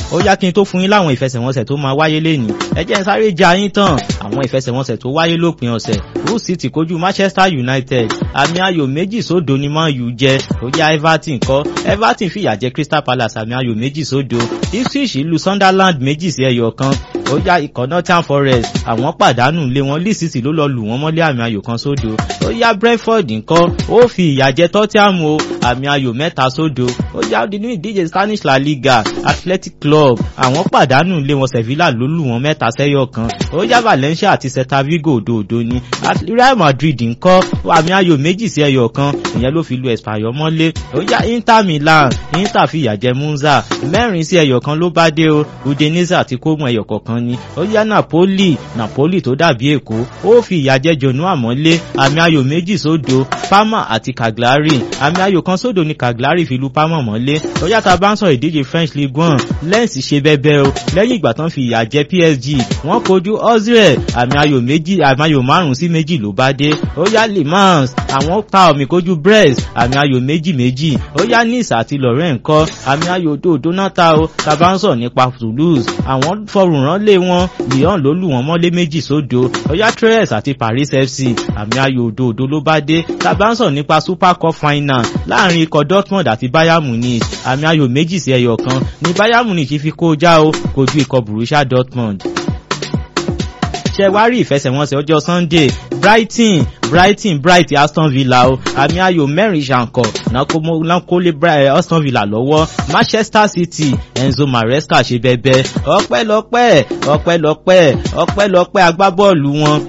ó yá kí n tó fún yín láwọn ìfẹsẹ̀wọnsẹ̀ tó máa wáyé lénìí ẹ jẹ́ n sáré ja yín tán àwọn ìfẹsẹ̀wọnsẹ̀ tó wáyé lópin ọ̀sẹ̀ Hull City kojú Manchester United àmì ayò méjì sódo ni Man U jẹ ó yá Everton kọ́ Everton fìyà jẹ Crystal Palace àmì ayò méjì sódo Ipswich lu Sunderland méjì sí ẹyọ kan ó yá ikọ̀ Nottingham Forest àwọn pàdánù lé wọn Leeds City ló lọ lù wọ́n mọ́lé àmì ayò kan sódo ó yá Brentford ńkọ́ ó fi ìyà jẹ Tottenham o àmì ayò mẹ́ta sódo ó yá nínú ìdíje Spanish La Liga Athletic Club àwọn pàdánù lé wọn Sevilla ló lù wọ́n mẹ́ta sẹ́yọ kan ó yá Valencia àti Celta Vigo òdòdó ni Real Madrid ńkọ́ àmì ayò méjì sí ẹyọ kan ìyẹn ló fi lu Espanyol mọ́lé ó yá Inter Milan Inter fi ìyà jẹ Monza mẹ́rin sí ẹyọ kan ló bá dé o Udinese àti Como ẹyọ kọ̀ọ̀kan ni ó yá Napoli Napoli tó dàbí Èkó ó fi ìyà jẹ Genoa mọ́lé àmì ayò méjì sódo Parma àti Cagliari àmì ayò kan sódo ni Cagliari fi lu Parma mọ́lé ó yá tá bá ń sọ ìdíje French Ligue 1 Lens ṣe bẹ́bẹ́ o lẹ́yìn ìgbà tán fi ìyà jẹ PSG wọ́n kojú Ozil àmì ayò méjì àmì ayò márùn sí méjì ló bá dé ó yá Le Mans àwọn ta omi kojú Brest àmì ayò méjì méjì ó yá Nice àti Lorient kọ́ àmì ayò òdòdó náà ta o tá bá ń sọ nípa Toulouse àwọn fọrùn rán lé wọn Lyon ló lù wọ́n mọ́lé méjì sódo ó yá Troyes àti Paris FC àmì ayò òdòdó ló bá dé tá bá ń sọ nípa Super Cup final láàrin ikọ̀ Dortmund àti Bayern Munich àmì ayò méjì sí ẹyọ kan ní Bayern Munich fi kó já o kojú ikọ̀ Borussia Dortmund ṣe wá rí ìfẹsẹ̀wọnsẹ̀ ọjọ́ Sunday Brighton Brighton Bright Aston Villa o àmì ayò mẹ́rin ṣàǹkọ̀ náà kó lé Aston Villa lọ́wọ́ Manchester City Enzo Maresca ṣe bẹbẹ ọpẹ́lọpẹ́ ọpẹ́lọpẹ́ ọpẹ́lọpẹ́ agbábọ́ọ̀lù wọn.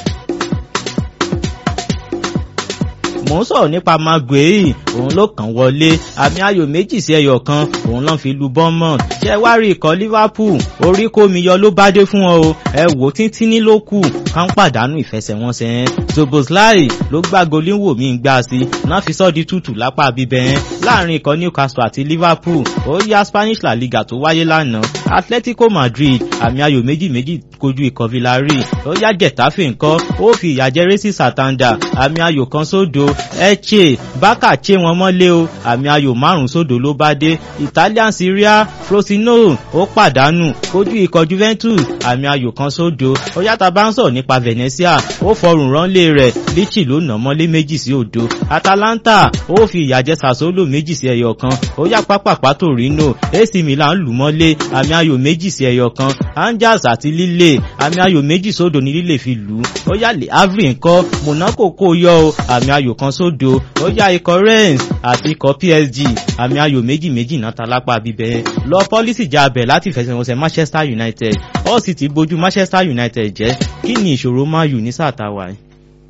mò ń sọ̀rọ̀ nípa Maguire òun ló kàn wọlé àmì ayò méjì sí ẹyọ kan òun ló fi lu Bournemouth ṣe wá rí ikọ̀ Liverpool orí kó mi yọ ló bá dé fún ọ o ẹ wò tíntín ní ló kù ká ń pàdánù ìfẹsẹ̀wọnsẹ̀ yẹn Szoboszlai ló gbá goléwò mí gbá sí náà fi sọ́ di tútù lápá bíbẹ̀ yẹn láàrin ikọ̀ Newcastle àti Liverpool ó yá Spanish La Liga tó wáyé lánàá Atletico Madrid àmì ayò méjì méjì kojú ikọ̀ Villarreal ó yá Getafe ńkọ́ ó fi ìyà jẹ Racing Santander àmì ayò kan sódo Eche Barca che wọn mọ́lé o àmì ayò márùn sódò ló bá dé Italian Serie Frosinone ó pàdánù kojú ikọ̀ Juventus àmì ayò kan sódò ó yàtà bá ń sọ̀rọ̀ nípa Venezia ó fọrùn ránlé rẹ̀ Lecce ló nà mọ́lé méjì sí òdo Atalanta ó fi ìyà jẹ Sassuolo méjì sí ẹyọ kan ó yá pápápá Torino AC Milan lù mọ́lé àmì ayò méjì sí ẹyọ kan Angers àti Lille àmì ayò méjì sódò ní Lille fi lù ú ó yá Le Havre ńkọ́ Monaco kó yọ o àmì ayò kan sódò ó yá ikọ̀ Rennes àti ikọ̀ PSG àmì ayò méjì méjì náà ta lápá bíbẹ̀ lọ pọ́lísì já abẹ̀ láti fẹsẹ̀wọnsẹ̀ Manchester United ó sì ti bójú Manchester United jẹ́ kí ni ìṣòro Man U ní sáà táwa yìí.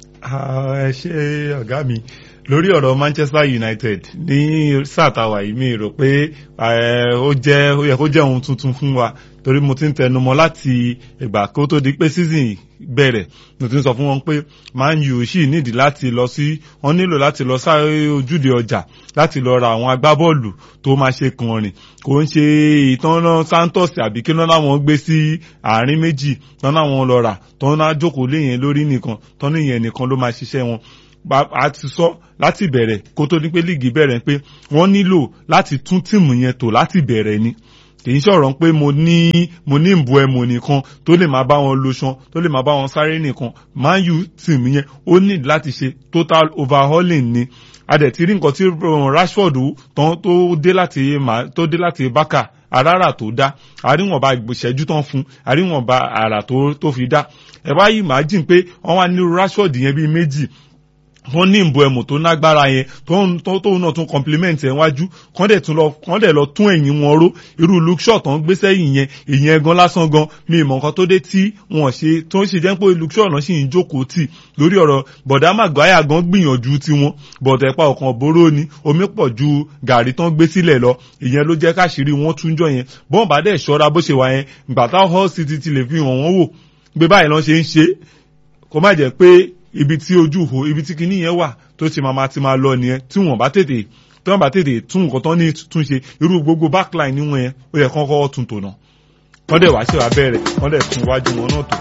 ẹ ṣe ọ̀gá mi lórí ọ̀rọ̀ Manchester United ní sáà táwa yìí mi rò pé ó jẹ́ ó yẹ kó jẹ́ ohun tuntun fún wa torí mo ti ń tẹnumọ́ láti ìgbà kó tó di pé season bẹ̀rẹ̀ mo ti ń sọ fún wọn pé Man U sì nídìí láti lọ sí wọ́n nílò láti lọ sáré ojúde ọjà láti lọ ra àwọn agbábọ́ọ̀lù tó máa ṣe kànrìn kò ń ṣe ìtọ́nà Santos àbí kí náà wọn gbé sí àárín méjì tán náà wọn lọ rà tán náà jókòó léyìn lórí nìkan tán níyẹn nìkan ló máa ṣiṣẹ́ wọn a ti sọ láti bẹ̀rẹ̀ kó tó ní pé líìgì bẹ̀rẹ̀ pé wọ́n nílò láti tún tíìmù yẹn tò láti bẹ̀rẹ̀ ni kì í ṣọ̀rọ̀ pé mo ní mo ní ìbò ẹ̀mọ̀ nìkan tó lè máa bá wọn lo ṣan tó lè máa bá wọn sáré nìkan Man U team yẹn ó ní láti ṣe total overhauling ni a dẹ̀ ti rí nǹkan tí Rashford tán tó dé láti tó dé láti Barca arára tó dá àríwọ̀nba ìṣẹ́jú tán fún àríwọ̀nba àrà tó fi dá ẹ̀ bá yìí máa jìn pé wọ́n wá ní Rashford yẹn bíi méjì wọ́n ní ìbò ẹ̀mù tó nágbára yẹn tóun náà tún compliment ẹ̀ wájú kán dẹ̀ tún lọ kán dẹ̀ lọ tún ẹ̀yìn wọn ró irú Luke Shaw tán gbé sẹ́yìn yẹn ìyẹn gan lásán gan mi ìmọ̀ nǹkan tó dé tí wọ́n ṣe tó ń ṣe jẹ́ pé Luke Shaw náà sì ń jókòó tì lórí ọ̀rọ̀ bọ̀dá Maguire gan gbìyànjú tiwọn bọ̀dà ẹ̀pà ọ̀kan bóró ni omi pọ̀ ju gàrí tán gbé sílẹ̀ lọ ìyẹn ló jẹ́ káṣírí wọn tún jọ yẹn bọ́n bá dẹ̀ ṣọ́ra bó ṣe wà yẹn ìgbà táwọn Hull City ti lè fi hàn wọ́n wò gbé báyìí lọ́n ṣe ń ṣe kó má jẹ́ pé ibi tí ojú ho ibi tí kinní yẹn wà tó ti máa ti máa lọ nìyẹn tí wọ́n bá tètè tí wọ́n bá tètè tún nǹkan tán ní tún ṣe irú gbogbo backline níwọ̀n yẹn ó yẹ kán kọ́kọ́ tún tò náà wọ́n dẹ̀ wá ṣèwà bẹ̀rẹ̀ wọ́n dẹ̀ tún wájú wọn náà tó.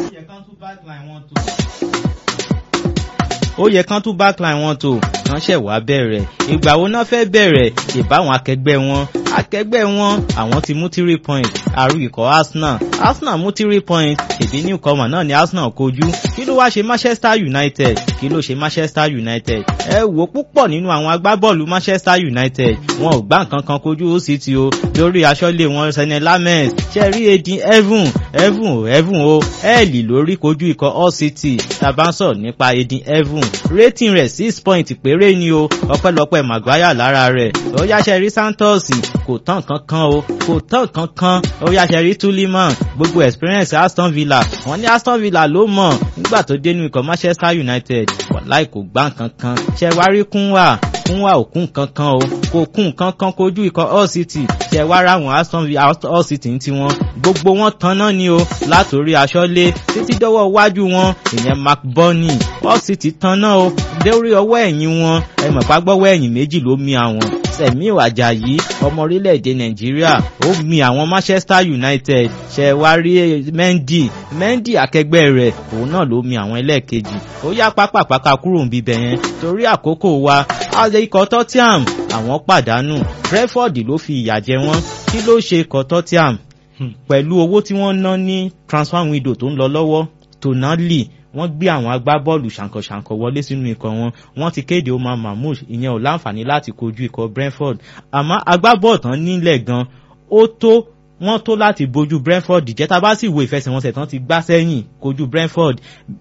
ó yẹ kán tún backline wọn tó kán ṣẹ̀ wá bẹ̀rẹ̀ ìgbà wo náà fẹ́ bẹ̀rẹ̀ ìbáwọn akẹgbẹ́ wọn akẹgbẹ́ wọn àwọn ti mú three point àrù ikọ̀ Arsenal Arsenal mú three point èbí newcomer náà ni Arsenal kojú kí ló wá ṣe Manchester United kí ló ṣe Manchester United ẹ wò púpọ̀ nínú àwọn agbábọ́ọ̀lù Manchester United wọn ò gbá nǹkan kan kojú ó sì ti o lórí aṣọ́lé wọn Sene Lammens ṣe rí edin Evan Evan o Evan o ẹ̀ẹ́lì lórí kojú ikọ̀ Hull City tàbá ń sọ̀rọ̀ nípa edin Evan rating rẹ̀ six point péré ni o ọpẹ́lọpẹ́ Maguire lára rẹ̀ ó yáṣẹ́ rí Santos kò tán kankan o kò tán kankan ó yáṣẹ́ rí Tuliman gbogbo experience Aston Villa wọ́n ní Aston Villa ló mọ̀ nígbà tó dénú ikọ̀ Manchester United wàláì kò gbá kankan ṣe wá rí kúnwà kúnwà ò kún kankan o kò kún kankan kojú ikọ̀ Hull City ṣe wá ráwọn Aston Villa Hull City ń tiwọn gbogbo wọn tán náà ni o látòrí aṣọ́lé títí dọ́wọ́ iwájú wọn ìyẹn Mark Burney Hull City tán náà o lórí ọwọ́ ẹ̀yìn wọn ẹ mọ̀ pàgbọ́wọ́ ẹ̀yìn méjì ló mi àwọn Sẹ̀míù Àjàyí ọmọ orílẹ̀-èdè Nàìjíríà ó mi àwọn Manchester United ṣe wá rí Mendy Mendy akẹgbẹ́ rẹ̀ òun náà ló mi àwọn ẹlẹ́ẹ̀kejì ó yá pápápáká kúrò níbi bẹ̀ yẹn torí àkókò wa ikọ̀ Tottenham àwọn pàdánù Brentford ló fi ìyà jẹ wọ́n kí ló ṣe ikọ̀ Tottenham pẹ̀lú owó tí wọ́n ná ní transfer window tó ń lọ lọ́wọ́ Tonali wọ́n gbé àwọn agbábọ́ọ̀lù ṣàǹkànṣàǹkàn wọlé sínú ikọ̀ wọn wọ́n ti kéde Omar Mahmood ìyẹn ò láǹfààní láti kojú ikọ̀ Brentford àmọ́ agbábọ́ọ̀lù tán nílẹ̀ gan ó tó wọ́n tó láti bojú Brentford jẹ́ tá a bá sì wo ìfẹsẹ̀wọnsẹ̀ tán ti gbá sẹ́yìn kojú Brentford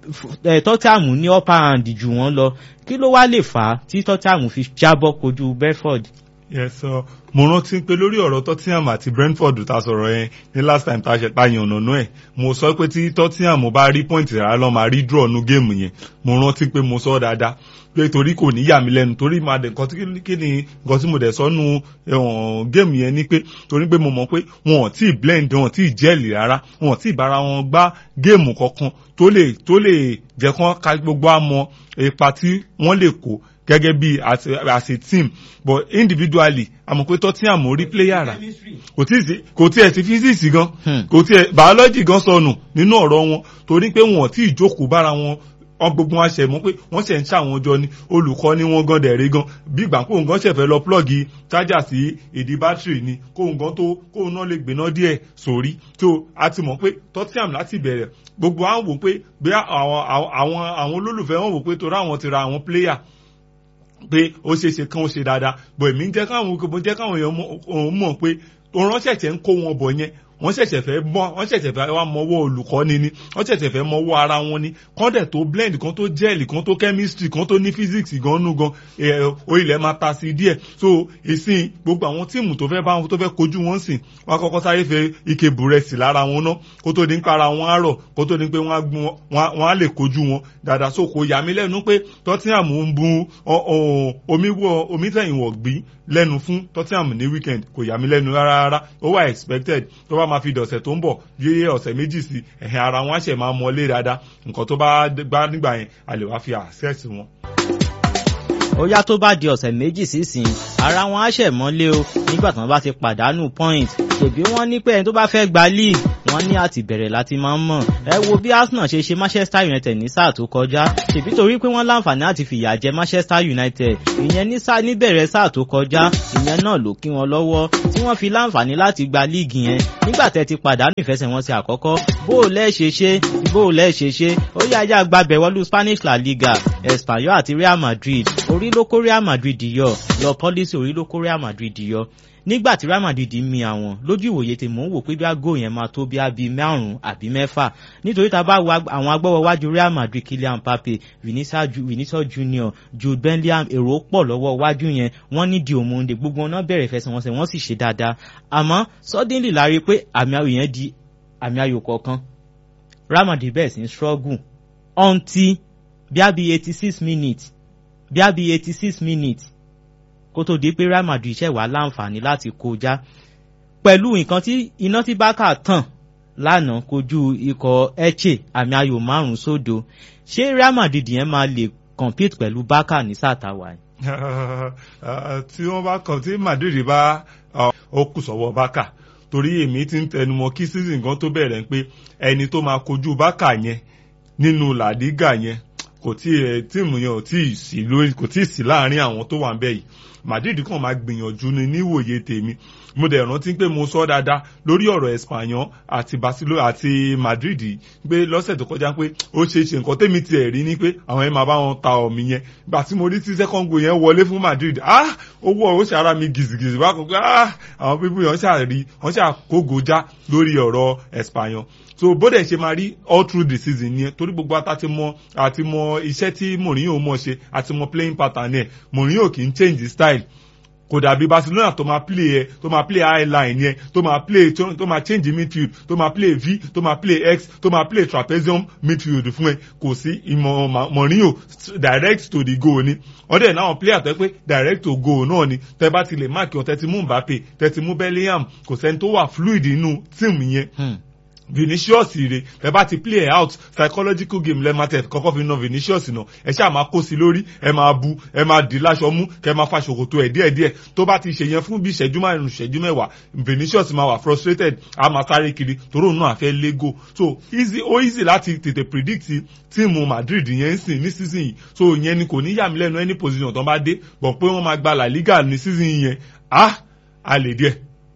Tottenham ní upper hand jù wọ́n lọ kí ló wá lè fà á tí Tottenham fi jábọ́ kojú Brentford. yes sir mo rántí pé lórí ọ̀rọ̀ Tottenham àti Brentford ta sọ̀rọ̀ yẹn ní last time ta ṣe ta yàn ọ̀nà ẹ̀ mo sọ pé tí Tottenham bá rí point rárá lọ́ máa rí draw nu géèmù yẹn mo rántí pé mo sọ dáadáa pé torí kò ní yà mí lẹ́nu torí máa dẹ̀ nǹkan tí kí ni nǹkan tí mo dẹ̀ sọ nu géèmù yẹn ni pé torí pé mo mọ̀ pé wọn ò tí ì blend wọn ò tí ì jẹ́ẹ̀lì rárá wọn ò tí ì bára wọn gbá géèmù kankan tó lè tó lè jẹ́ kán ká gbogbo àmọ́ ipa tí wọ́n lè kó gẹ́gẹ́ bí as a, as a team but individually àmọ́ pé Tottenham rí player rà kò tí ì kò tí ẹ̀ sí physics gan kò tí ẹ̀ biology gan sọnù nínú ọ̀rọ̀ wọn torí pé wọn ò tí ì jókòó bára wọn wọn gbogbo wọn ṣe mọ̀ pé wọ́n ṣe ń ṣàwọn jọ ni olùkọ́ ni wọ́n gan dẹ̀rẹ́ gan bí ìgbà kóun gan ṣẹ̀fẹ̀ lọ plọ́ọ̀gì chájà sí ìdí bátìrì ni kóun gan tó kóun náà lè gbéná díẹ̀ sórí tó a ti mọ̀ pé Tottenham láti bẹ̀rẹ̀ gbogbo àwọn wò pé bí àwọn àwọn àwọn olólùfẹ́ wọn wò pé torí àwọn ti ra àwọn player pé ó ṣeé ṣe kán ó ṣe dáadáa bọ̀ èmi ń jẹ́ káwọn mo jẹ́ káwọn èèyàn mọ̀ pé òun ṣẹ̀ṣẹ̀ ń kó wọn bọ̀ yẹn wọ́n ṣẹ̀ṣẹ̀ fẹ́ mọ́ wọ́n ṣẹ̀ṣẹ̀ fẹ́ wá mọ́wọ́ olùkọ́ni ni wọ́n ṣẹ̀ṣẹ̀ fẹ́ mọ́wọ́ ara wọn ni kán dẹ̀ tó blend kan tó gel kan tó chemistry kan tó ní physics gan nú gan orílẹ̀ máa ta sí díẹ̀ so ìsìn gbogbo àwọn tíìmù tó fẹ́ bá wọn tó fẹ́ kojú wọn sìn wọ́n á kọ́kọ́ sáré fẹ́ ike búrẹ́sì lára wọn ná kó tó di ń para wọn àárọ̀ kó tó di pé wọ́n á lè kojú wọn dáadáa so kò yà mí lẹ́nu pé Tottenham ń bu omi tẹ̀yìn wọ̀ gbí lẹ́nu fún Tottenham ní weekend kò yà mí lẹ́nu rárá rárá ó wà expected tó bá máa fi dọ̀sẹ̀ tó ń bọ̀ yéyé ọ̀sẹ̀ méjì sí ẹ̀hìn ara wọn á ṣẹ̀ máa mọ́lé dáadáa nǹkan tó bá gbá nígbà yẹn a lè wá fi access wọn. ó yá tó bá di ọ̀sẹ̀ méjì sísìn ara wọn á ṣẹ̀ mọ́lé o nígbà tí wọ́n bá ti pàdánù point ṣèbí wọ́n ní pé ẹni tó bá fẹ́ gba league wọ́n ní àti bẹ̀rẹ̀ láti máa ń mọ̀ ẹ wo bí Arsenal ṣe ṣe Manchester United ní sáà tó kọjá ṣèbí torí pé wọ́n láǹfààní àti fìyà jẹ Manchester United ìyẹn ní sáà níbẹ̀rẹ̀ sáà tó kọjá ìyẹn náà ló kí wọn lọ́wọ́ tí wọ́n fi láǹfààní láti gba líìgì yẹn nígbà tẹ́ ti pàdánù ìfẹsẹ̀wọnsẹ̀ àkọ́kọ́ bó o lẹ́ ṣe ṣe bó o lẹ́ ṣe ṣe ó yá ajá gbàbẹ̀ wọlú Spanish La Liga Espanyol àti Real Madrid orí ló kó Real Madrid yọ lọ pọ́lísì orí ló kó Real Madrid yọ nígbà tí Real Madrid mi àwọn lójú ìwòye tí mò ń wò pé bí aago yẹn máa tó bí abi márùn àbí mẹ́fà nítorí tá a bá wo àwọn agbọ́wọ́ wájú Real Madrid Kylian Mbappe Vinicius Junior Jude Bellingham èrò pọ̀ lọ́wọ́ wájú yẹn wọ́n ní di òmùndé gbogbo wọn náà bẹ̀rẹ̀ ìfẹsẹ̀wọnsẹ̀ wọ́n sì ṣe dáadáa àmọ́ suddenly la rí pé àmì ayò yẹn di àmì ayò kọ̀ọ̀kan Real Madrid bẹ̀rẹ̀ sí struggle until bí a bí eighty six minutes bí a bí eighty six minutes kó tó di pé Real Madrid ṣẹ̀ wá láǹfààní láti kọjá pẹ̀lú nǹkan tí iná tí Barca tàn lánàá kojú ikọ̀ Elche àmì ayò márùn-ún sódo ṣé Real Madrid yẹn máa lè compete pẹ̀lú Barca ní sàtàwá tí wọ́n bá kàn tí Madrid bá ó kù sọ́wọ́ Barca torí èmi ti ń tẹnumọ́ kí season kan tó bẹ̀rẹ̀ pé ẹni tó máa kojú Barca yẹn nínú La Liga yẹn kò tí ẹ tíìmù yẹn ò tí ì sí lórí kò tí ì sí láàrin àwọn tó wà ń bẹ yìí Madrid kàn máa gbìyànjú ni níwòye tèmi mo dẹ̀ rántí pé mo sọ dáadáa lórí ọ̀rọ̀ Espanyol àti Barcelona àti Madrid pé lọ́sẹ̀ tó kọjá pé ó ṣeé ṣe nǹkan tèmi tiẹ̀ rí ni pé àwọn ẹ̀ máa bá wọn ta ọ̀mì yẹn gbà tí mo rí tí second goal yẹn wọlé fún Madrid ah owó ó ṣàrà mi gìzìgìzì wá kó pé ah àwọn pípú yẹn wọ́n ṣàrí wọ́n ṣàkógojá lórí ọ̀rọ̀ Espanyol so bóde ṣe máa rí all through the season yẹn torí gbogbo ata ti mọ àti mọ iṣẹ́ tí Mourinho mọ̀ ṣe àti mọ playing pattern yẹn Mourinho kì í change style kò dàbí Barcelona tó máa play yẹ tó máa play high line yẹn tó máa play tó máa change midfield tó máa play v tó máa play x tó máa play trapezium midfield fún ẹ kò sí ìmọ̀ Mourinho direct to the goal ni wọ́n dẹ̀ náà player tó pé direct to goal náà ni tẹ́ bá ti lè máàkì ọ̀ tẹ́tí mú Mbappe tẹ́tí mú Bellingham kò sẹ́ni tó wà fluid nínú tíìmù yẹn Vinicius rè ẹ bá ti play out psychological game lẹ́ẹ̀mátẹ̀ kọ́kọ́ fi na Vinicius nà ẹ ṣáà máa kó sí lórí ẹ máa bu ẹ máa dì láṣọ mú kẹ máa fa ṣòkòtò ẹ díẹ̀díẹ̀ tó bá ti ṣe yẹn fún bí ìṣẹ́jú márùn ìṣẹ́jú mẹ́wàá Vinicius máa wà frustrated a máa sáré kiri toró náà àfẹ́ lego so easy ó easy láti tètè predict tíìmù Madrid yẹn ń sìn ní season yìí so yẹn ni kò ní yà mí lẹ́nu any position tó bá dé bọ̀ pé wọ́n máa gba La Liga ní season yẹn ah a lè díẹ̀.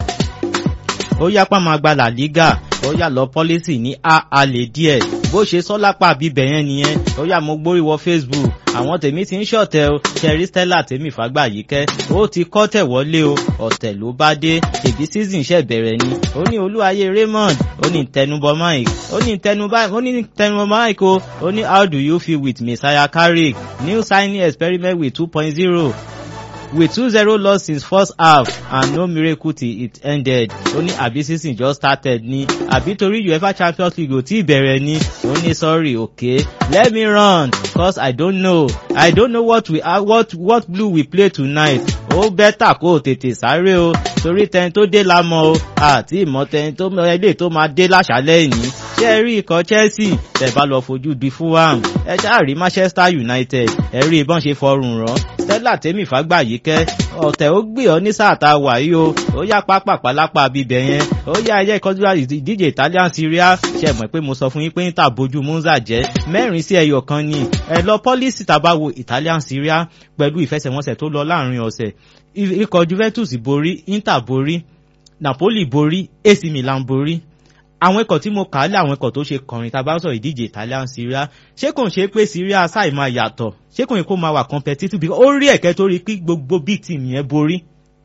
ó yápá máa gba La Liga ó yà lọ pọ́lísì ní a a lè díẹ̀ bó ṣe sọ lápá bíbẹ̀ yẹn nìyẹn ó yà mo gbórí wọ Facebook àwọn tèmi ti ń ṣọ̀tẹ̀ o ṣẹ̀rí Stella tèmi fàgbà yìí kẹ́ ó ti kọ́ tẹ̀ wọlé o ọ̀tẹ̀ ló bá dé èbí season ṣẹ̀ bẹ̀rẹ̀ ni ó ní olúwayé Raymond ó ní tẹnubọ Mike ó ní tẹnubọ Mike o ó ní how do you feel with Messiah Carrick new signing experiment with two point zero with two zero loss since first half and no miracle till it ended ó ní àbí season just started ni àbí torí UEFA Champions League ò tí ì bẹ̀rẹ̀ ni ó ní sorry okay let me run cause I don't know I don't know what we uh, what what blue we play tonight ó bẹ́tà kó o tètè sáré o torí tẹni tó dé la mọ̀ o àti ìmọ̀ tẹni tó ilé tó máa dé láṣálẹ́ yìí ṣé ẹ rí ikọ̀ Chelsea tẹ̀ bá lọ fojú di Fulham ẹ ṣáà rí Manchester United ẹ rí ìbọn ṣe fọrùn rán Stella tèmi fàgbà yìí kẹ́ ọ̀tẹ̀ ó gbé ọ ní sáà tá a wà yìí o ó yá pápá lápá bíbẹ̀ yẹn ó yá ẹyẹ ìkọjú ìdíje Italian Serie A ṣe mọ̀ pé mo sọ fún yín pé níta bójú Monza jẹ́ mẹ́rin sí ẹyọ kan ni ẹ lọ pọ́lísì tàbá wo Italian Serie A pẹ̀lú ìfẹsẹ̀wọnsẹ̀ tó lọ láàrin ọ̀sẹ̀ ikọ̀ Juventus borí Inter borí Napoli borí AC Milan borí àwọn ikọ̀ tí mo kà á lé àwọn ikọ̀ tó ṣe kọrin tá a bá sọ ìdíje Italian Serie A ṣé kò ń ṣe pé Serie A sáì máa yàtọ̀ ṣé kò ń kó máa wà competitive because ó rí ẹ̀kẹ́ tó rí pé gbogbo big team yẹn borí.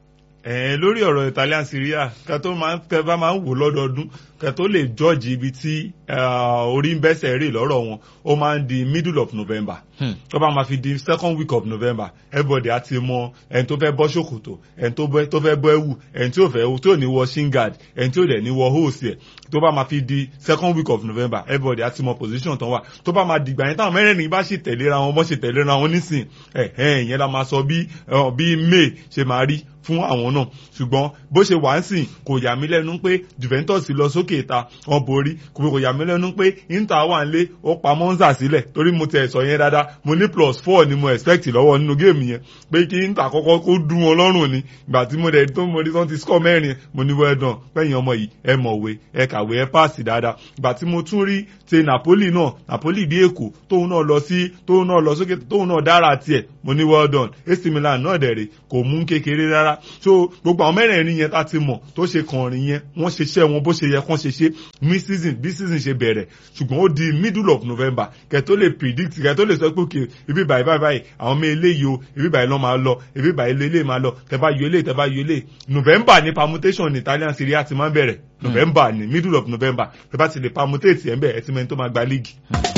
ẹ lórí ọ̀rọ̀ Italian Serie A kẹ tó máa ń kẹ bá máa ń wò lọ́dọọdún kẹ tó lè jọ́ọ̀jì ibi tí orí ń bẹ́sẹ̀ rè lọ́rọ̀ wọn ó máa ń di middle of November tó bá máa fi di second week of November everybody á ti mọ ẹni tó fẹ́ bọ́ ṣòkòtò ẹni tó fẹ́ bọ́ ẹ̀wù ẹni tí ò fẹ́ tí ò ní wọ shingard ẹni tí ò dẹ̀ ní wọ hose ẹ̀ tó bá máa fi di second week of November everybody á ti mọ position tán wà tó bá máa dìgbà yẹn táwọn mẹ́rẹ̀ẹ̀rin bá ṣe tẹ̀léra wọn bọ́ ṣe tẹ̀léra wọn nísìn ẹ̀ ẹ̀ ìyẹn la máa sọ bí bí May ṣe máa rí fún àwọn náà ṣùgbọ́n bó ṣe wà ń sìn kò yà mí lẹ́nu pé Juventus lọ sókè ìta wọn borí kò yà mí lẹ́nu pé Inter wà ń lé ó pa Monza sílẹ̀ torí mo tẹ̀ sọ yẹn dáadáa mo ní plus four ni mo expect lọ́wọ́ nínú géèmù yẹn pé kí Inter kọ́kọ́ kó dún wọn lọ́rùn ni ìgbà tí mo dẹ̀ tó mo rí tán ti score mẹ́rin mo ní well done pẹ́yìn ọmọ yìí ẹ mọ̀wé ẹ kàwé ẹ páàsì dáadáa ìgbà tí mo tún rí ti Napoli náà Napoli bí Èkó tóun náà lọ sí tóun náà lọ sókè tóun náà dára tiẹ̀ mo ní well done AC Milan náà dẹ̀ rè kò mú kékeré rárá so gbogbo àwọn mẹ́rẹ̀ẹ̀rin yẹn tá ti mọ̀ tó ṣe kànrin yẹn wọ́n ṣe iṣẹ́ wọn bó ṣe yẹ kán ṣe ṣe mí season bí season ṣe bẹ̀rẹ̀ ṣùgbọ́n ó di middle of November kẹ́ tó lè predict kẹ́ tó lè sọ pé òkè ibi báyìí báyìí báyìí àwọn ọmọ eléyìí o ibi báyìí lọ́ máa lọ ibi báyìí eléyìí máa lọ tẹ́ bá yọ eléyìí tẹ́ bá yọ eléyìí November ní permutation ní Italian Serie A ti máa ń bẹ̀rẹ̀ November ní middle of November tẹ́ bá ti lè permutate ẹ̀ ń bẹ̀ ẹ̀ ti mẹ́ni tó máa gba league.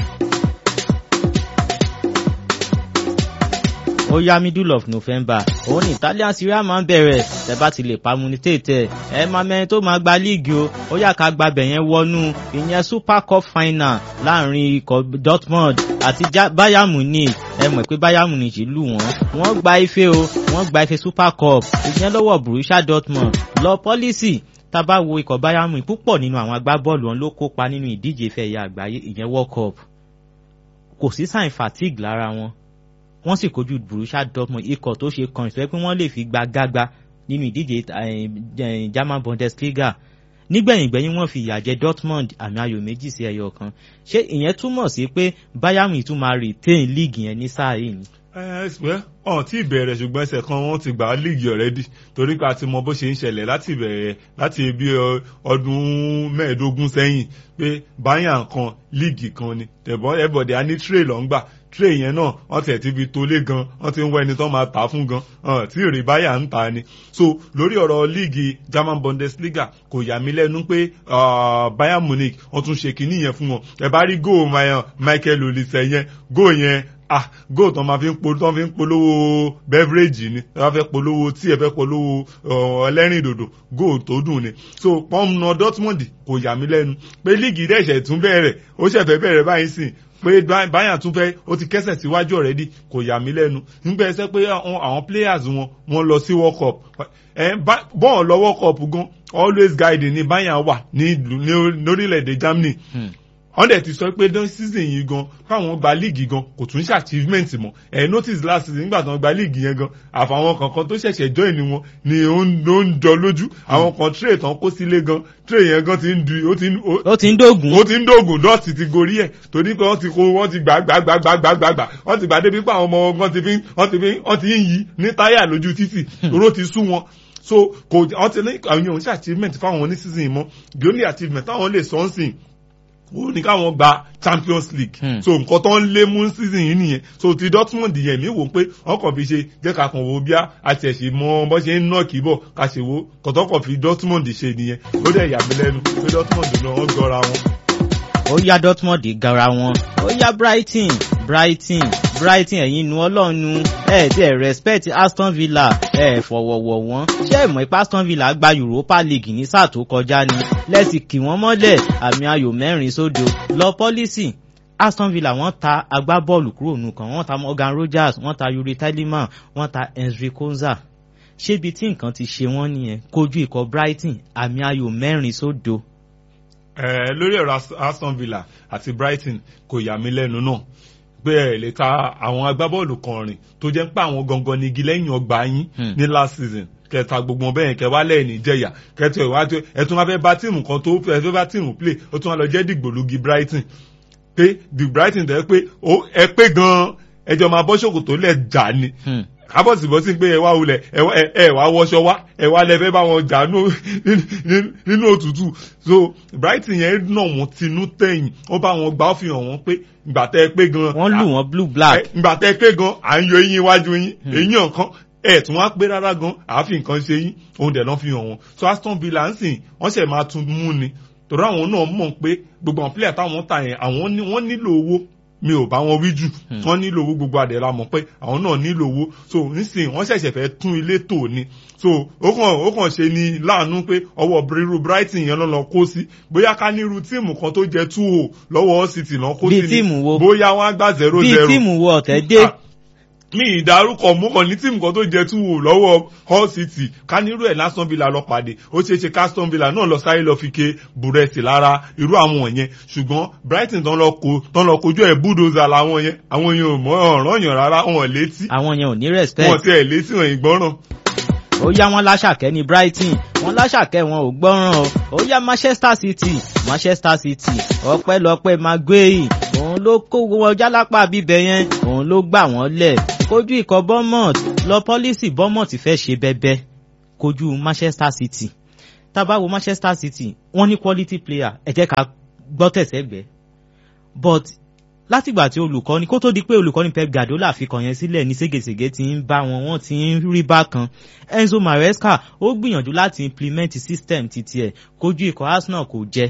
ó yá middle of November òun ní Italian Serie A máa ń bẹ̀rẹ̀ tẹ́ bá ti lè pamunitate ẹ máa mẹ́rin tó máa gba líìgì o ó yá ká gbabẹ̀ yẹn wọnú ìyẹn Super Cup final láàrin ikọ̀ Dortmund àti Bayern Munich ẹ mọ̀ pé Bayern Munich lù wọ́n wọ́n gba ife o wọ́n gba ife Super Cup ìyẹn lọ́wọ́ Borussia Dortmund lọ pọ́lísì tá bá wo ikọ̀ Bayern Munich púpọ̀ nínú àwọn agbábọ́ọ̀lù wọn ló kópa nínú ìdíje ife ẹ̀yà àgbáyé ìyẹn World Cup kò sí sign fatigue lára wọn wọ́n sì kojú Borussia Dortmund ikọ̀ tó ṣe kan ìṣẹ́ pé wọ́n lè fi gba gágbá nínú ìdíje German Bundesliga nígbẹ̀yìngbẹ̀yìn wọ́n fi ìyà jẹ Dortmund àmì ayò méjì sí ẹyọ kan ṣé ìyẹn túmọ̀ sí pé Bayern tún máa retain league yẹn ní sáà yìí ni. ẹ̀ẹ́sìpẹ́ ọ̀n tí ìbẹ̀rẹ̀ ṣùgbọ́n ẹsẹ̀ kan wọ́n ti gbà á líìgì ọ̀rẹ́dì torí pé a ti mọ bó ṣe ń ṣẹlẹ̀ láti ìbẹ̀rẹ̀ láti bí ọdún mẹ́ẹ̀ẹ́dógún sẹ́yìn pé báyà kan líìgì kan ni tẹ̀bọ́n ẹ̀bọ̀dẹ̀ á ní tírè lọ́ ń gbà tírè yẹn náà wọ́n tiẹ̀ ti fi tolé gan wọ́n ti ń wá ẹni tó máa tà á fún gan tí èrè báyà ń ta ni so lórí ọ̀rọ̀ líìgì German Bundesliga kò yà mí lẹ́nu pé Bayern Munich wọ́n tún ṣe kinní yẹn fún wọn ẹ bá rí góò Michael Olise yẹn góò yẹn ah gold tó máa fi ń po tó fi ń polówó beverage ni tó bá fẹ́ polówó tí ẹ fẹ́ polówó ẹlẹ́rìn dòdò gold tó dùn ni so pọ́nmùnà Dortmund kò yà mí lẹ́nu pé líìgì dẹ́sẹ̀ tún bẹ̀rẹ̀ ó ṣẹ̀fẹ̀ bẹ̀rẹ̀ báyìí sìn pé báyà tún fẹ́ ó ti kẹ́sẹ̀ síwájú ọ̀rẹ́dì kò yà mí lẹ́nu nígbà ẹsẹ̀ pé àwọn players wọn wọ́n lọ sí world cup bọ́ọ̀ lọ world cup gan always guiding ni báyà wà ní lórílẹ̀‐èdè Germany wọ́n dẹ̀ ti sọ pé dán season yìí gan káwọn gba líìgì gan kò tún ṣe achievement mọ́ ẹ̀ notice last season nígbà tí wọ́n gba líìgì yẹn gan àfàwọn kankan tó ṣẹ̀ṣẹ̀ join ni wọn ni ó ń jọ lójú àwọn kan tray tán kó sílé gan tray yẹn gan ti ń du ó ti ń ó ti ń dógùn ó ti ń dógùn dọ́ọ̀tì ti gorí ẹ̀ torí pé wọ́n ti kó wọ́n ti gbà gbà gbà gbà gbà gbà gbà wọ́n ti gbà débi pé àwọn ọmọ wọn ti fi wọ́n ti fi wọ́n ti ń yí ní táyà lójú títì oró ti sú wọn so kò wọ́n ti ní àwọn èèyàn ṣe achievement fáwọn ní season yìí mọ́ the only achievement táwọn lè sọ ń sìn ó ní káwọn gba champions league hmm. so nǹkan tó ń lé mú season yìí nìyẹn so ti dortmund yẹn mi wò pé wọn kàn fi ṣe jẹ́ ká kàn wò bí a ti ẹ̀ ṣe mọ bó ṣe ń nà kí bọ̀ ká ṣe wo kọ̀tọ́ kàn fi dortmund ṣe nìyẹn ó dẹ̀ yà mí lẹ́nu pé dortmund náà wọ́n gọra wọn. ó yá dortmund gara wọn ó yá brighton brighton brighton ẹ̀yin nu ọlọ́nu ẹ̀ tí ẹ̀ respect aston villa ẹ̀ fọ̀wọ̀wọ̀ wọn ṣé ẹ̀ mọ̀ ipá aston villa gba europa league ní sáà tó kọjá ni lẹ́sì kì wọ́n mọ́lẹ̀ àmì ayò mẹ́rin sódo lọ pọ́lísì aston villa wọ́n ta agbábọ́ọ̀lù kúrò nù kan wọ́n ta morgan rogers wọ́n ta yuri telemann wọ́n ta henry konza ṣébi tí nǹkan ti ṣe wọ́n nìyẹn kojú ikọ̀ brighton àmì ayò mẹ́rin sódo. ẹ lórí ọ̀rọ̀ aston villa àti brighton kò yà mí lẹ́nu náà pé ẹ lè ta àwọn agbábọ́ọ̀lù kan rìn tó jẹ́ pé àwọn gangan ni igi lẹ́yìn ọgbà yín ní last season kẹta gbogbo ọbẹ̀ yẹn kẹwàá lẹ́ẹ̀ni jẹ̀yà kẹtù ìwádìí ẹtún wá fẹ́ bá tíìmù kan tó fẹ́ fẹ́ bá tíìmù play ó tún wá lọ jẹ́ dìgbòlugi brighton pé the brighton tẹ́ pé ẹ pé gan-an ẹjọ́ máa bọ́ ṣòkòtò lẹ̀ jà ni kábọ̀sibọ́sí pé ẹ wá wulẹ̀ ẹ wá wọṣọ wá ẹ wá lẹ́fẹ́ bá wọn jà nínú òtútù so brighton yẹn nà wọ́n tinú tẹ̀yìn ó bá wọn gbà ó fi hàn wọ́n pé ìgbà tẹ́ ẹ pé gan. wọ́n lù wọ́n blue black. ìgbà tẹ́ ẹ pé gan à ń yọ eyín iwájú yín eyín ọ̀kan ẹ tún wá pé rárá gan àáfin nǹkan ṣe yín òun dẹ̀ lọ́ fi hàn wọ́n so aston villa ń sìn wọ́n ṣẹ̀ máa tún mú ni torí àwọn náà mọ̀ pé gbogbo àwọn player táwọn ta yẹn àwọn wọ́n nílò owó mi ò bá wọn wí jù wọ́n nílò owó gbogbo àdẹ̀rà mọ̀ pé àwọn náà nílò owó so nísìnyí wọ́n ṣẹ̀ṣẹ̀ fẹ́ tún ilé tò ni so ó kàn ó kàn ṣe ni láàánú pé ọwọ́ biriru brighton yẹn lọ́nà kó sí bóyá ká nírú tíìmù kan tó jẹ two o lọ́wọ́ city náà kó sí ni bóyá wọ́n á gbà zero zero bí tíìmù wo ọ̀tẹ̀ dé mi ìdárúkọ mú kàn ní tíìmù kan tó jẹ two o lọ́wọ́ hull city ká nírú ẹ̀ lásán villa lọ pàdé ó ṣeé ṣe caston villa náà lọ sáré lọ fi ké búrẹ́sì lára irú àwọn yẹn ṣùgbọ́n brighton tán lọ ko tán lọ kojú ẹ̀ bulldozer làwọn yẹn àwọn yẹn ò mọ ọ̀ràn yàn rárá wọn létí. àwọn yẹn ò ní respect. wọn ti ẹ̀ létí wọn ìgbọ́ràn. ó yá wọn láṣàkẹ́ ní brighton wọn láṣàkẹ́ wọn ò gbọ́ràn o ó yá manchester city manchester city ọpẹ́lọpẹ́ maguire òun ló kó wọn jálápá bíbẹ yẹn òun ló gbà wọ́n lẹ̀ kojú ikọ̀ bournemouth lọ pọ́lísì bournemouth fẹ́ ṣe bẹ́bẹ́ kojú manchester city tábàwo manchester city wọ́n ní quality player ẹ jẹ́ ká gbọ́ tẹ̀sẹ̀gbẹ́ but látìgbà tí olùkọ́ni kó tó di pé olùkọ́ni pep guardiola fi kàn yẹn sílẹ̀ ní ségesège ti ń bá wọn wọ́n ti ń rí bákan enzo maresca ó gbìyànjú láti implement system titi ẹ̀ kojú ikọ̀ arsenal kò jẹ́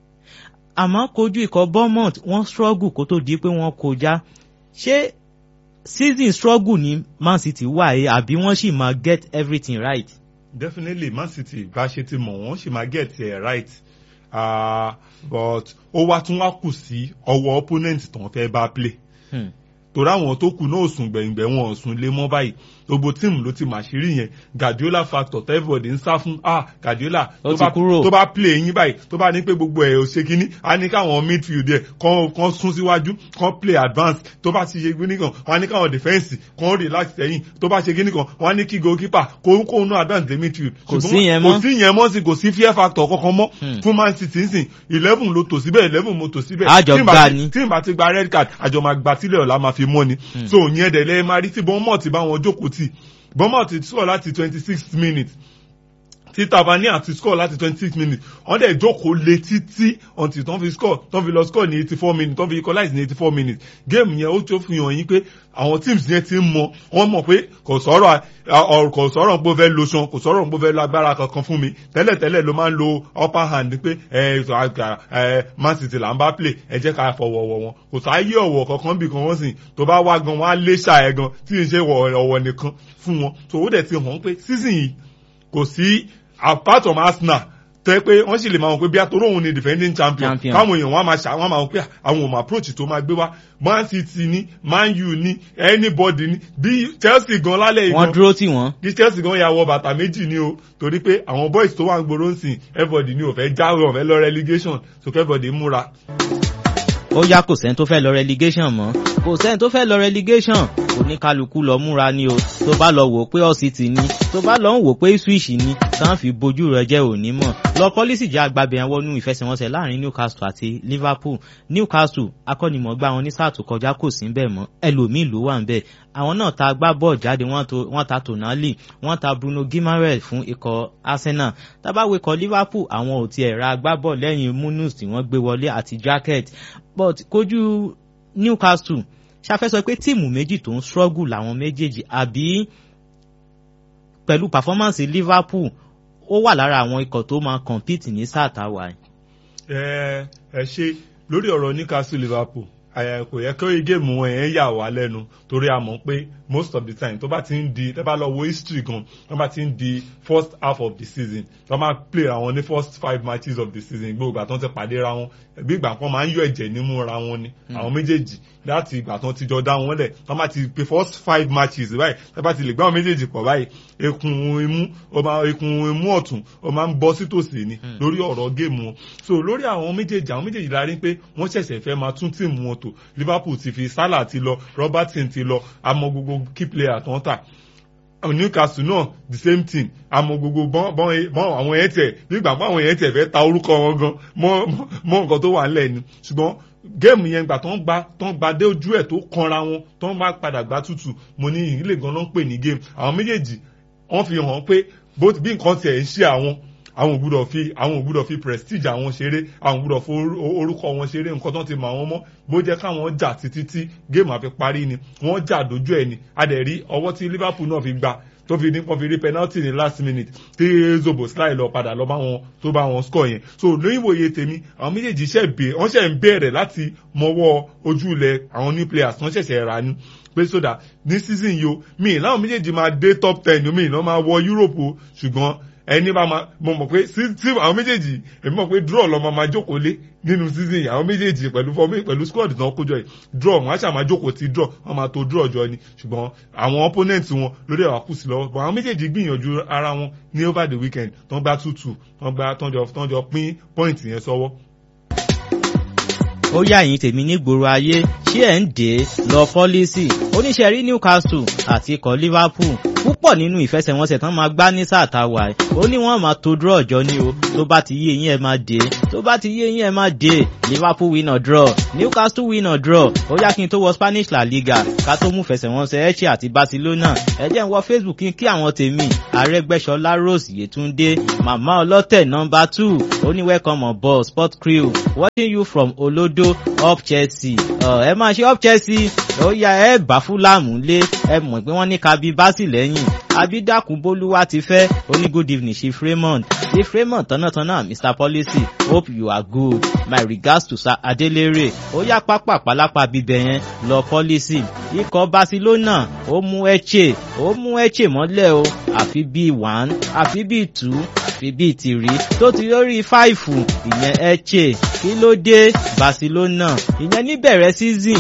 àmọ́ kojú ikọ̀ bournemouth wọ́n struggle kó tó di pé wọ́n kọjá ṣé season struggle ní man city wà ẹ́ àbí wọ́n sì máa get everything right. definitely man city bá ṣe ti mọ̀ wọ́n sì máa get it right uh, but ó wá tún wá kù sí ọwọ́ opponent tó ń fẹ́ bá play. Hmm torí àwọn tó kù náà sùn gbẹ̀ngbẹ̀ wọn ò sùn lé mọ́ báyìí gbogbo tíìmù ló ti màṣírí yẹn Guardiola factor everybody ń sá fún ah Guardiola tó bá play yín báyìí tó bá ní pé gbogbo ẹ̀ ò ṣe kínní á ní káwọn midfield ẹ̀ kàn sún síwájú kàn play advance tó bá ti ṣe kínní kan wọ́n á ní káwọn defence kàn relax sẹ́yìn tó bá ṣe kínní kan wọ́n á ní kí goalkeeper kó kó nú advance the midfield. kò sí yẹn mọ́ kò sí yẹn mọ́ sí kò sí fear factor kankan mọ́ fún Man City ń sìn eleven ló tò síbẹ̀ eleven mo tò síbẹ̀ àjọ gbà ní tí n bá ti gba red card àjọ máa gba sílẹ̀ ọ̀la máa fi ṣe mọ́ ni so ìyẹn dẹ̀ lẹ́ẹ̀ máa rí tí bọ́mọ̀ ti bá wọn jókòó tì bọ́mọ̀ ti score láti twenty six minutes tí Tavernier ti score láti twenty six minutes wọ́n dẹ̀ jókòó lé títí until tán fi score tán fi lọ score ní eighty four minutes tán fi equalize ní eighty four minutes game yẹn ó tó fi hàn yín pé àwọn teams yẹn ti ń mọ wọ́n mọ̀ pé kò sọ̀rọ̀ kò sọ̀rọ̀ pé ó fẹ́ lo ṣan kò sọ̀rọ̀ pé ó fẹ́ lo agbára kankan fún mi tẹ́lẹ̀tẹ́lẹ̀ ló máa ń lo upper hand pé Man City là ń bá play ẹ jẹ́ ká fọwọ́wọ́ wọn kò sáyé ọ̀wọ̀ kankan bí kan wọ́n sì tó bá wá gan wọ́n á lé ṣáà ẹ̀ gan tí ì ṣe ọ̀wọ̀ nìkan fún wọn tó ó dẹ̀ ti hàn pé season yìí kò sí apart from Arsenal tẹ́ pé wọ́n sì lè máa wọ pé bí atoro òun ni defending champion káwọn èèyàn wọn máa ṣà wọn máa wọ pé àwọn ò mọ approach tó máa gbé wá Man City ní Man U ní anybody ní bí Chelsea gan lálẹ́ yìí wọ́n dúró tì wọ́n. bí Chelsea gan ya wọ bàtà méjì ní o torí pé àwọn boys tó wà ń gbòòrò ń sìn everybody ní ó fẹ́ jáwé ó fẹ́ lọ relegation so everybody múra. ó yá kò sẹ́ni tó fẹ́ lọ relegation mọ́ kò sẹ́ni tó fẹ́ lọ relegation oníkálukú lọ múra ni o tó bá lọ wò pé Hull City ni tó bá lọ ń wò pé Ipswich ni tán fi bojú rẹ jẹ́ òní mọ̀ lọ pọ́lísì jẹ́ agbábẹ̀ yẹn wọnú ìfẹsẹ̀wọnsẹ̀ láàrin Newcastle àti Liverpool Newcastle akọ́nimọ̀gbá wọn ní sáà tó kọjá kò sí bẹ́ẹ̀ mọ́ ẹlòmíì ló wà ń bẹ́ẹ̀ àwọn náà ta gbá bọ́ọ̀ jáde wọ́n ta Tonali wọ́n ta Bruno Guimaraes fún ikọ̀ Arsenal tábàwé ikọ̀ Liverpool àwọn ò tiẹ̀ ra agbábọ̀ lẹ́yìn Munus tí wọ́n gbé wọlé àti Jacket but kojú Newcastle ṣàfẹ́ sọ pé tíìmù méjì tó ń struggle làwọn méjèèjì àbí pẹ̀lú performance Liverpool ó wà lára àwọn ikọ̀ tó máa compete ní sáà táwa. ẹ ẹ ṣe lórí ọ̀rọ̀ Newcastle Liverpool kò yẹ kí géèmù wọn yẹn yà wá lẹ́nu torí a mọ̀ pé most of the time tó bá ti ń di tẹ́ bá lọ wo history gan tó bá ti ń di first half of the season tó máa play ra wọn ní first five matches of the season gbogbo ìgbà tó ń ti pàdé ra wọn bí ìgbà kan máa ń yọ ẹ̀jẹ̀ nímú ra wọn ni àwọn méjèèjì láti ìgbà tó ti jọ dá wọn lẹ̀ tó máa ti pe first five matches báyìí tó bá ti lè gbá wọn méjèèjì pọ̀ báyìí ekun imú ó máa ekun imú ọ̀tún ó máa ń bọ́ sítòsí ni lórí ọ̀rọ̀ géèmù wọn so lórí àwọn méjèèjì àwọn méjèèjì la rí pé wọ́n ṣẹ̀ṣẹ̀ fẹ́ máa tún tíìmù wọn tò Liverpool ti fi Salah ti lọ Robertson ti lọ àmọ́ gbogbo key player tó ń tà Newcastle náà the same thing àmọ́ gbogbo bọ́n bọ́n àwọn yẹn tẹ̀ nígbà pé àwọn yẹn tẹ̀ fẹ́ ta orúkọ wọn gan mọ́ mọ́ nǹkan tó wà ńlẹ̀ ni ṣùgbọ́n géèmù yẹn gbà tó ń gba tó ń gba dé ojú ẹ̀ tó kanra wọn tó ń bá padà gbá tútù mo ní ìrìlẹ̀ gan ló ń pè ní géèmù àwọn méjèèjì wọ́n fi hàn pé bí nǹkan tiẹ̀ ń ṣe àwọn àwọn ògbúdọ̀ fi àwọn ògbúdọ̀ fi prestige àwọn ṣeré àwọn ògbúdọ̀ fi orúkọ wọn ṣeré nǹkan tó ti mọ àwọn mọ́ bó jẹ́ káwọn jà títí tí géèmù àfi parí ni wọ́n jà dójú ẹ̀ ni a dẹ̀ rí ọwọ́ tí Liverpool náà fi gbà tó fi ní kó fi rí penalty ní last minute tí Zoboslai lọ padà lọ bá wọn tó bá wọn score yẹn so lóyún ìwòye tèmi àwọn méjèèjì ṣẹ̀ bẹ̀ wọ́n ṣẹ̀ ń bẹ̀rẹ̀ láti mọwọ́ ojú ilẹ̀ àwọn new players wọ́n ṣẹ̀ṣẹ̀ rà ní pé sódà ní season yìí o mi láwọn méjèèjì máa dé top ten mi ìná máa wọ Europe o ṣùgbọ́n ẹni bá ma mo mọ̀ pé tí àwọn méjèèjì èmi mọ̀ pé draw lọ́mọ máa jókòó lé nínú season yìí àwọn méjèèjì pẹ̀lú fọmí pẹ̀lú squad náà kójọ yìí draw wọn á ṣàmà jókòó ti draw wọn máa to draw jọ ni ṣùgbọ́n àwọn opponent wọn lórí ẹ̀wà kù sí lọ́wọ́ àwọn méjèèjì gbìyànjú ara wọn ní over the weekend tán gbá tútù tán gbá tán jọ pín point yẹn sọ́wọ́ ó yá ẹ̀yin tèmi nígboro ayé ṣé ẹ̀ ń dé lọ pọ́lísì oníṣẹ́ rí Newcastle àti ikọ̀ Liverpool púpọ̀ nínú ìfẹsẹ̀wọnsẹ̀ tán máa gbá ní sáà tá a wà ẹ̀ ó ní wọ́n máa to draw ọjọ́ ní o tó bá ti yé yín ẹ̀ máa dé tó bá ti yé yín ẹ̀ máa dé Liverpool win or draw Newcastle win or draw ó yá kí n tó wọ Spanish La Liga ká tó mú ìfẹsẹ̀wọnsẹ̀ Elche àti Barcelona ẹ jẹ́ n wọ Facebook kí n kí àwọn tèmi Arẹ́gbẹ́ṣọlá Rose Yétúndé màmá ọlọ́tẹ̀ nọ́mbà two ó ní welcome on board sport crew watching you from Olodo up Chelsea ẹ máa ṣe up Chelsea ó yá ẹ bá fúlàmù lé ẹ mọ̀ pé wọ́n ní kabi básì lẹ́yìn abídàkùn bólúwa ti fẹ́ ó ní good evening chief Raymond chief Raymond tọ́nàtọ́nà Mr Policy hope you are good my regards to Sir Adelere ó yá pápá pálápá bíbẹ̀ yẹn lọ Policy ikọ̀ Barcelona ó mú Elche ó mú Elche mọ́lẹ̀ o àfi bíi one àfi bíi two àfi bíi three tó ti lórí five ìyẹn Elche kí ló dé Barcelona ìyẹn níbẹ̀rẹ̀ season